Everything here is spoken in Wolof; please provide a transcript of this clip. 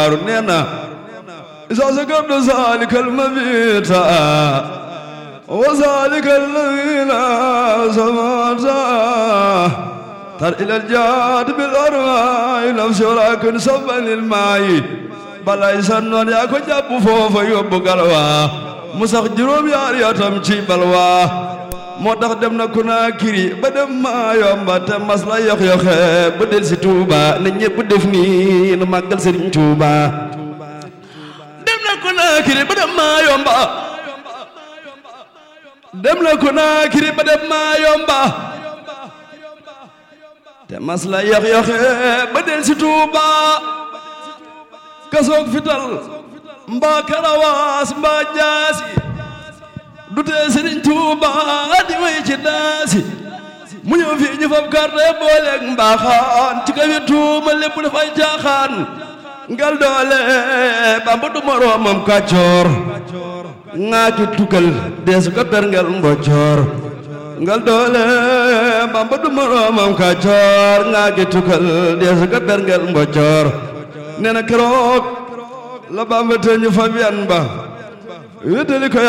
daaru nee na isa sakabta zalika almabita wa zalika alladina samata tar ila aljaad bil arwaay nafsi walakin sabban lil maayi balay sannoon yaa ko jàpp foofa yóbbu galwa mu sax juróom yaari atam ci balwa moo tax dem na Konaakiri ba dem maa yomba te mas la yox yoxe ba del si Tuuba na ñépp def nii nu màggal Sëriñ Tuuba dem na Konaakiri ba dem maa yomba dem na Konaakiri ba dem maa yomba te mas la yox yoxe ba del si Tuuba kasoog fital mbaa karawaas mbaa jaasi du tee Sëriñ Tuuba di way ci daasi mu ñëw fii ñu fab karte booleeg mbaaxaan ci kaw yi tuuma lépp dafay caaxaan ngal doole Bamba du moroomam kàccoor ŋaa ci tukkal deesu ko berngel mboccoor ngal doole Bamba du moroomam kàccoor ŋaa ci tukkal deesu ko berngel mboccoor nee na keroog la Bamba te ñu fab yan ba wéttali ko